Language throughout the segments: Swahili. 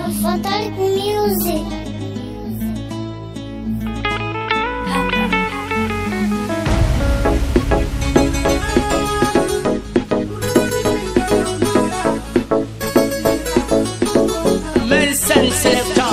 Fantastic Music. Medicine Selector.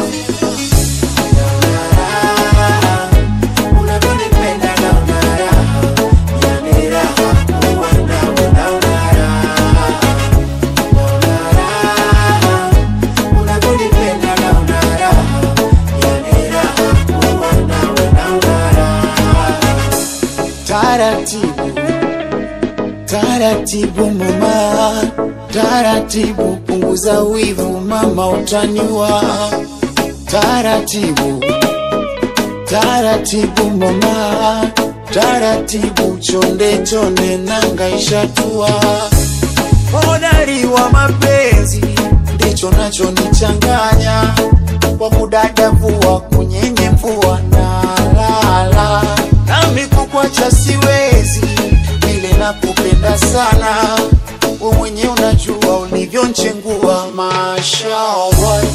Taratibu, taratibu mama, taratibu punguza wivu mama, utaniwa. Taratibu, taratibu mama, taratibu chonde chonde, nanga ishatua. Hodari wa mapenzi ndicho nachonichanganya, kwa kudadavua kunyenye mvua na lala nami kukwacha siwezi, vile nakupenda sana, we mwenye unajua ulivyonchengua, mashallah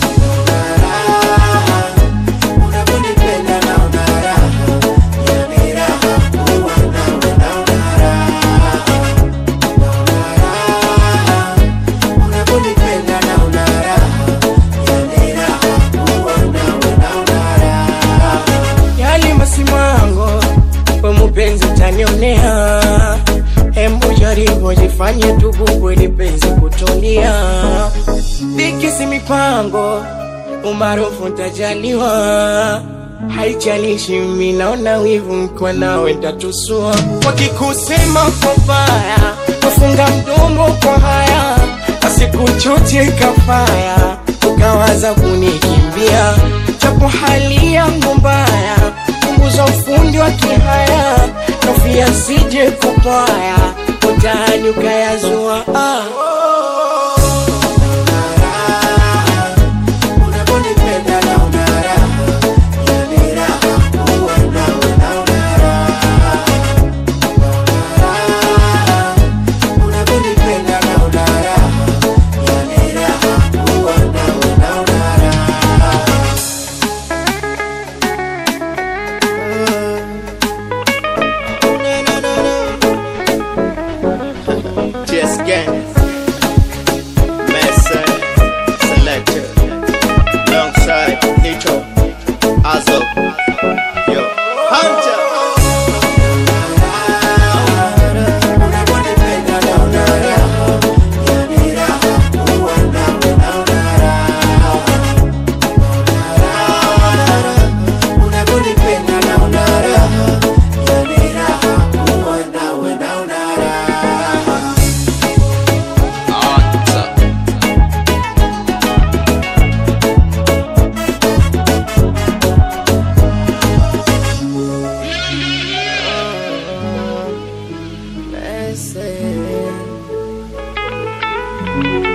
unavyonipenda naona raha, yani raha kuwa nawe naona raha, naona raha unavyonipenda naona raha, yani raha kuwa nawe naona raha. Yali masimango kwa mupenzi utanionea, hembu jaribu jifanye tubu ili penzi kutulia, dikisi mipango umaarufu ntajaliwa, haijalishi mimi naona wivu mkwa nawe ntatusua, wakikusema kwa baya kufunga mdomo kwa haya, asikuchoche kafaya ukawaza kunikimbia, japo hali yangu mbaya, punguza ufundi wa kihaya, nofia sije kupaya, utani ukayazua ah. Unavyonipenda naona raha, yani raha kuwa nawe naona raha, naona raha. Unavyonipenda naona raha, yani raha kuwa nawe naona raha. Just gang. Messer, selector. Alongside Nito, Azo, yo, Hunter. Unavyonipenda naona raha, yani raha kuwa nawe naona raha, naona raha. Unavyonipenda naona raha, yani raha kuwa nawe naona raha. Hunter. Messi.